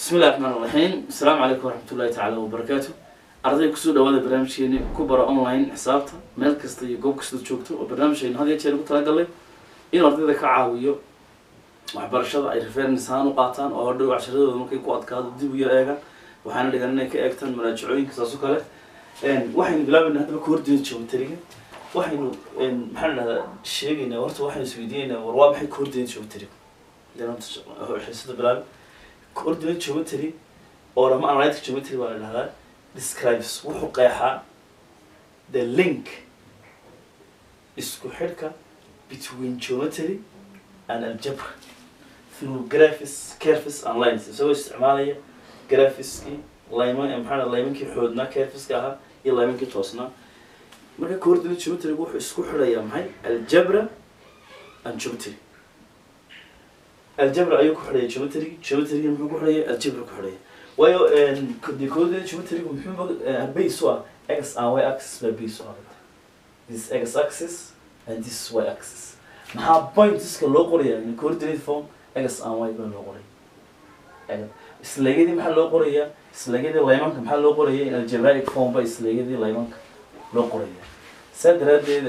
bismi illahi raxmaan raxiim asalaamu calaykum waraxmat ullahi tacaala wabarakaatu arday kusoo dhawaada barnaamijkeeni ku bara online xisaabta meel kasta iyo goob kasta joogto oo barnaamijkeenu had iyo jeer ugu talagalay inuu ardayda ka caawiyo waxbarashada ay reference ahaan u qaataan oo hodhow casharadooda markay ku adkaado dib u yar eegaan waxaana dhigan inay ka eegtaan manaajicooyinka saas oo kale waxaynu bilaabayna haddaba coordinate geometriga waxaynu maxaa la dhahdaa sheegaynaa horta waxaynu isweydiinaynaa war waa maxay coordinate geometriga xiisada bilaabi coordinate geometry or ama analytic geometry baa la dhahdaa describes wuxuu qeexaa the link isku xidhka between geometry and algebra through graphics curves and lines isagoo isticmaalaya graphiskii layman maxaa la laymankii xoodnaa curveska ahaa iyo laymankii toosnaa marka coordinate geometrygu wuxuu isku xidhayaa maxay algebra and geometry algebra ayuu ku xidhaya geometry geometry muxuu ku xidhaya algebra ku xidhaya waayo de coordinate geometrygu muxuu base u ah x and y axis baa base u ah this x axis and this y axis maxaa pointska loo qoraya in coordinate form x and y baa loo qoraya isleegyadii maxaa loo qorayaa isleegyadii laymanka maxaa loo qoraya in algebraic form ba isleegyadii laymanka loo qoraya saa daraadeed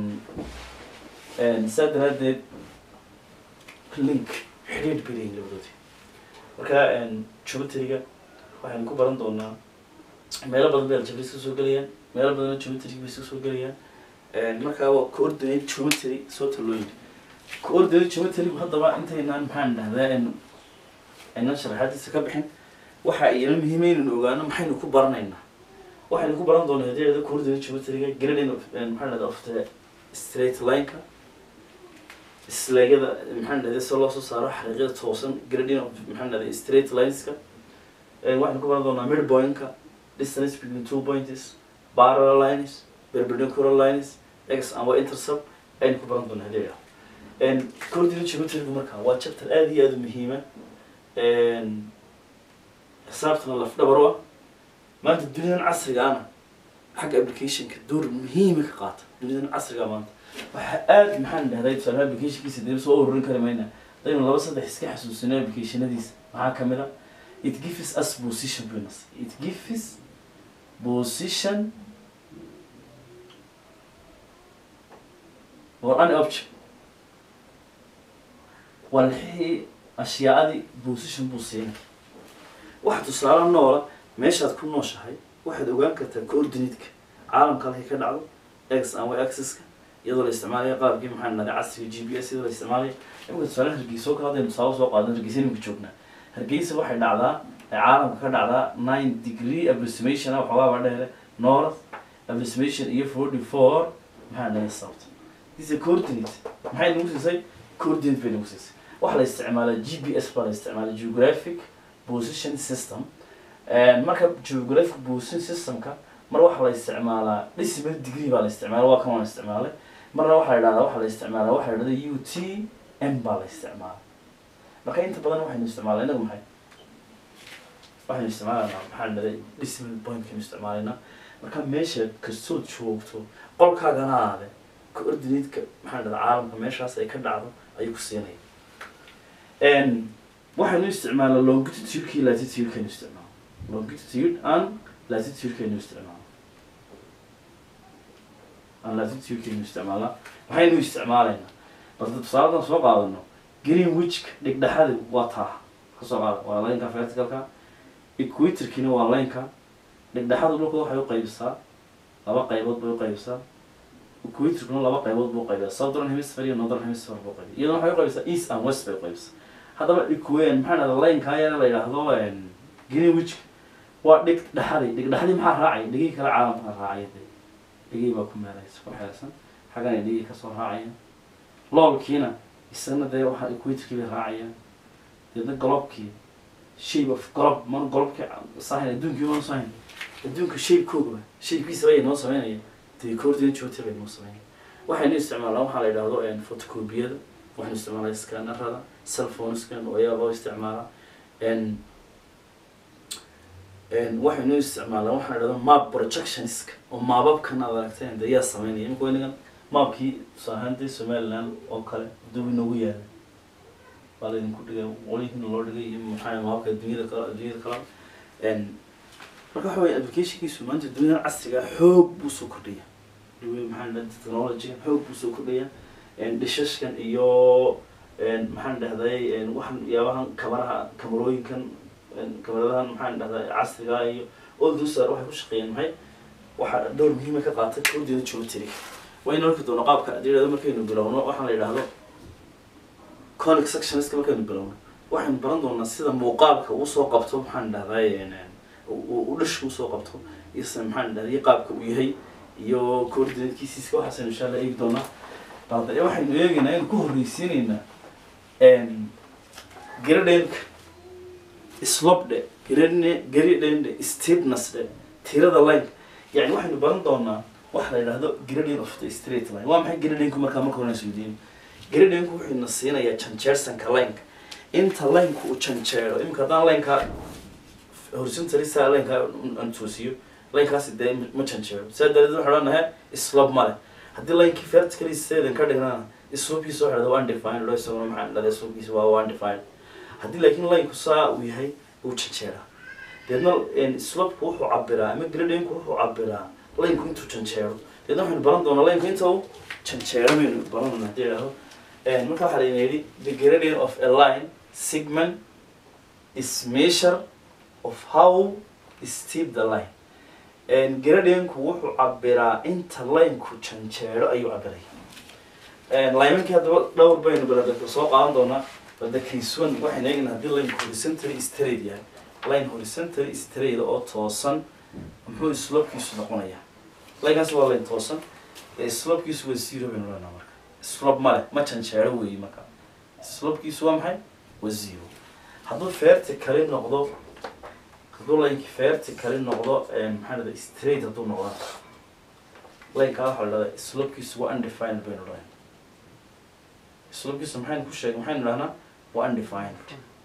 saa daraadeed link xidhiidh bay leeyihin labadoodi marka geometryga waxaynu ku baran doonaa meelo badan bay algebra iska soo gelayaan meelo badanna geometry bay iska soo gelayaan markaa waa coordinate geometry soo talooyin coordinate geometrygu haddaba intaynaan maxaan dhahdaa aynan sharaxaadiisa ka bixin waxa iyana muhiima inaynu ogaano maxaynu ku baranaynaa waxaynu ku baran doonaa hadeeda coordinate geometryga grading of maxaa dhahdaa of the straight line-ka isleegyada maxaan dhahday si loo soo saaro xariiqyada toosan grading of maxaan dhahday straight lineska waxaynu ku baran doonaa midpoint-ka distance between two points parallel lines perpendicular lines x and y intercept ayaynu ku baran doonaa hadeeda coordinate geometrygu markaa waa chapter aada iyo aada u muhiima xisaabtana laf dhabar u ah maanta duniyadan casriga ana xagga applicationka door muhiima ka qaata duniyadan casriga maanta waxaa aada maxaan dhahday tusaale applicationkiisa dib soo ururin kari mayna hadaynu laba saddex iska xasuusino applicationadiisa maxaa kamid a it gives us position bonus it gives position or an object walxii ashyaadii position buu siinay waxa tusaale noola meeshaad ku nooshahay waxaad ogaan kartaa coordinate-ka caalamka halkay ka dhacdo x and y axis-ka iyadoo la isticmaalaya qaabkii maxaa nahday casriga g p s iyadoo la isticmaalaya imika tusaale hargeysa oo kale hadaynu tusaale soo qaadan hargeysa imika joognaa hargeysa waxay dhacdaa caalamka ka dhacdaa nine degree approximation ah waxoogaaba dheere north approximation iyo forty four maxaa nahday south this is coordinate maxay nagu siisay coordinate bay nagu siisay waxaa la isticmaalaa g p s baa la isticmaalaa geographic position system marka geographic position systemka mar waxaa la isticmaalaa decimal degree baa la isticmaala waa kan waan isticmaalay marna waxaa la idhahdaa waxaa la isticmaalaa waxaa la idhahda u t m baa la isticmaala marka inta badan waxaynu isticmaalaa inagu maxay waxaynu isticmaalanaa maxaa la dhahday decimal pointkaynu isticmaalaynaa marka meesha kastood joogto qolkaagana aade coordinate-ka maxaa la dhahdaa caalamka meeshaas ay ka dhacdo ayuu ku siinaya waxaynu isticmaalaa longitude-kii latitude-kaynu isticmaala longitude and latitude-kaynu isticmaala and latitude-kaynu isticmaalaa maxaynu isticmaalaynaa balse tusaaladan soo qaadano greenwichka dhigdhexadi waa taa kasoo qaada waa laynka verticalka equatorkina waa laynka dhigdhexada dhulka waxay uqaybisaa laba qaybood bay uqaybisaa equatorkuna laba qaybood buu uqaybiyaa southern hemisphere iyo northern hemisphere buu qaybiya iyadana waxay uqaybisaa east and west bay uqaybisaa haddaba equen maxaa dhahda laynkaa yar la yidhaahdo greenwichka waa dhig dhexadi dhig dhexdii maxaa raacaya dhigii kale caalamka raacaya de dhigii baa ku meelaysa ku xeelsan xaggana dhigii kasoo raacaya loolkiina isagana dee waxaa equatorkii bay raacayaan deedna golobkii shape of golob man golobkii sahin adduunkii maan sahin adduunka shapekoogaba shapekiisa bay noo sameynaya dee coordinate geometry bay noo sameynaya waxaynu isticmaalaa waxaa la yidhaahdo photocopyada waxaynu isticmaalaa scannerada cellphoneskan oo ayaa loo isticmaalaa waxaynu isticmaalaa waxaa la dhahda map projectionska oo maababkan aad aragteen de yaa sameynaya imika weynagan maabkii tusaahantay somaliland oo kale hadduu inagu yaala baa laydinku dhigay qolyihiina loo dhigay iyo maxaa mahabka dunyada kale dunyada kale n marka waxa weye applicationkiisu maanta dunyadan casriga ah xoog buu soo kordhaya maxaa dhahay technology xoog buu soo kordhaya dhishashkan iyo maxaan dhahday waxaan yaabahan kamaraha kamarooyinkan kamaradahan maxaan dhahday casriga iyo all those are waxay ku shaqeeyeen maxay waxa door muhiima ka qaatay kordiyada geometry waynu arki doono qaabka adeerada markaynu bilowno waxaan la yidhaahdo conic sectionska markaynu bilowno waxaynu baran doonaa sida muuqaalka uu soo qabto maxaan dhahday u dhashka usoo qabto iyo sida maxaan dhahday qaabka uu yahay iyo coordinatekiisiiska waxaasaynu insha allah eegi doonaa balde waxaynu eegaynaa aynu ku horreysiinaynaa garadhenka slopdhe garadne garadhende steepnessdhe tirada line yani waxaynu baran doonaa waxa la yidhahdo gradient of the straight line waa maxay gradhenku markaa marka hore isweydiin gradhenku wuxuu na siinayaa janjeersanka lineka inta lineka uu janjeero imika haddaan lineka horizontalisa lineka aan toosiyo linekaasi dee ma janjeero sidaa daradeed waxaan odhanahay slope male haddii linkii vertically sedan ka dhignana slopekiisa waxa dhahda undefined oo isaguna maxaa dhahda slopekiisa waa undefined haddii laakiin linku saa uu yahay uu janjeeraa deedna slopku wuxuu cabiraa ama gradinku wuxuu cabiraa linku intuu janjeero deedna waxaynu baran doonaa linku inta uu janjeero baynu baran doonaa hadii idhahdo marka waxaa layna yidhi the gradient of a line segment is measure of how steep the line gradinku wuxuu cabiraa inta lineku janjeero ayuu cabiraya limankii haddaba dhowr baynu baladaka soo qaadan doonaa balda case one waxaynu eegnaa haddii lineka horizontally straight yahay line horizontally straight oo toosan muxuu slopekiisu noqonayaa linekaasi waa line toosan slopekiisu waa zero baynu leenaa marka slope male ma janjeero weeye marka slopekiisu waa maxay waa zero hadduu vertically noqdo hadduu lineki vertically noqdo maxaa dhahda straight hadduu noqdo lineka waxaa la dhahdaa slopekiisu waa undefined baynu dhahay slopekiisu maxaynu ku sheegay maxaynu dhahnaa waa undefined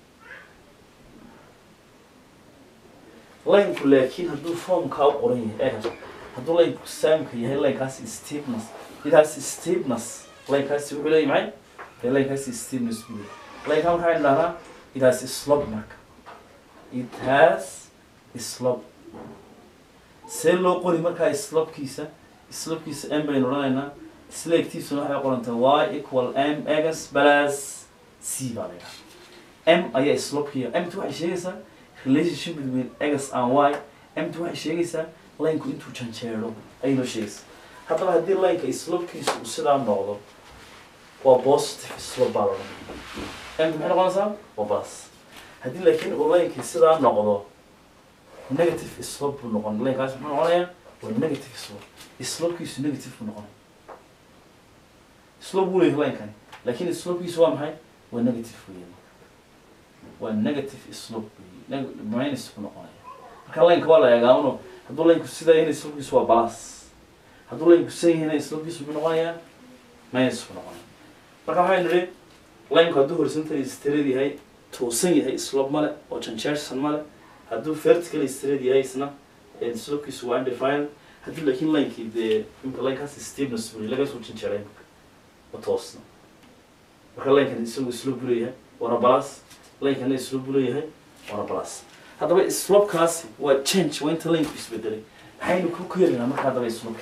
lineku laakiin hadduu formkaa u qoran yahay eh hadduu lineku saamka yahay linekaasi steepness idaasi steepness linekaasi wuxuu leeyahy maxay dee linekaasi steepness buu leeyahy lineka maxaynu dhahnaa idaasi slope marka it has slope see loo qori markaa slopekiisa slopekiisa m baynu odhanaynaa sleegtiisuna waxay qorantay y equal m x plus c baa laydhaha m ayaa slopekiya mt waxay sheegaysaa relationship between x and y mt waxay sheegaysaa lineka intuu janjeero ayay noo sheegaysaa haddaba haddii lineka slopekiisa uu sidaa noqdo waa positive slope baa laodhan mt maxay noqonaysaa waa plus haddii laakiin uu linekii sidaa noqdo negative slope buu noqon linekaas muxuu noqonayaa waa negative slope slopekiisu negative buu noqonaya slope wuu leeyahay linkani laakiin slopekiisu waa maxay waa negative weeye waa negative slope weeye minus buu noqonaya marka lineka waa la eegaa uno hadduu linku sidaa yahayna slopekiisu waa plus hadduu linku san yahayna slopekiisu muxuu noqonayaa minus buu noqonaya marka waxaynu nidhi linku hadduu horizontal straight yahay toosan yahay slope male oo janjeersan male hadduu vertical straight yahay isna slopekiisu waa undefined haddii laakiin linkii dee imka linekaasi steepness buu laga soo janjeeray ma toosna marka linkan isagu slope buu leeyahay waana plus linkana slope buu leeyahay waana plus haddaba slopekaasi waa change waa inta linku isbedelay maxaynu ku ku helaynaa marka haddaba slopeki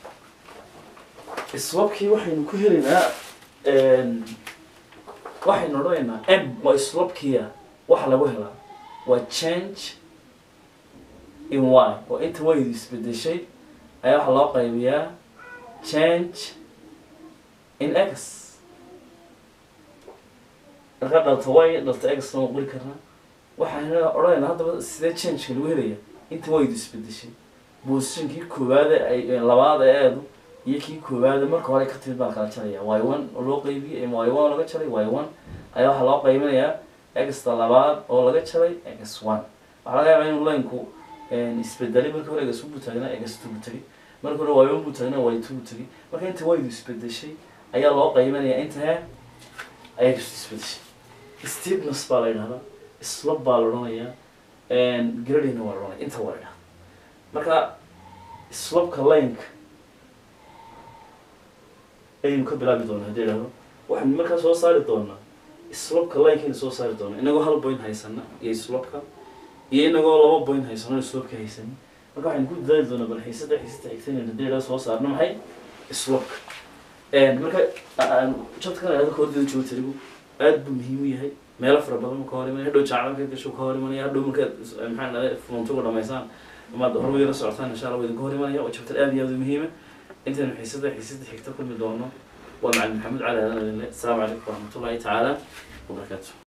slopekii waxaynu ku helaynaa waxaynu odhanaynaa m waa slopekiya waxa lagu helaa waa change in y oo inta waydu isbedeshay ayaa waxaa loo qaybiyaa change in x markaa dhalta y dhalta x lama qori karnaa waxayna odhanaynaa haddaba sidee changeka lagu helaya inta waydu isbedeshay positionkii koowaade ay labaada eedu iyo kii koowaade marka hore ka timid baan kala jaraya y one oo loo qaybiyey y one oo laga jaray y one ayaa waxaa loo qaybinayaa exta labaad oo laga jaray x one waxaa laga yaabaa inuu linku isbedelay markii hore egas buu taagnaa egas two buu tagay markii hore y one buu taagnaa y two buu tagay marka inta waydu isbedeshay ayaa loo qaybinayaa inta he ayaa kastu isbedeshay steepness baa la yidhahdaa slope baa la odhanayaa gradina waa la odhanaya inta waa la yidhahdaa marka slopeka lineka ayaynu ka bilaabi doonaa haddii idhahdo waxaynu markaa soo saari doonaa slopka linekayna soo saari doono inagoo hal point haysana iyo slopka iyo inagoo laba point haysano slopka haysanin marka waxaynu ku dadaali doonaa bal xiisada xiisada xigtanayna haddii idhaa soo saarno maxay slopka marka jadkan idhahdo koordida geometrigu aad buu muhiim u yahay meelo fara badan ma ka hor imanaya hadhow jacla markaad gasho ka hor imanaya hadhow markaad maxaa dhahday funtuga dhamaysaan amaad horumar la socotaan insha allah waa idinka hor imanaya waa jabtar aad iyo aad u muhiima intaynu xiisada xiisada xigta kulmi doono waa macalin maxamed cali aadan adinle asalaamu calaykum waraxmatullahi tacaala wabarakaatu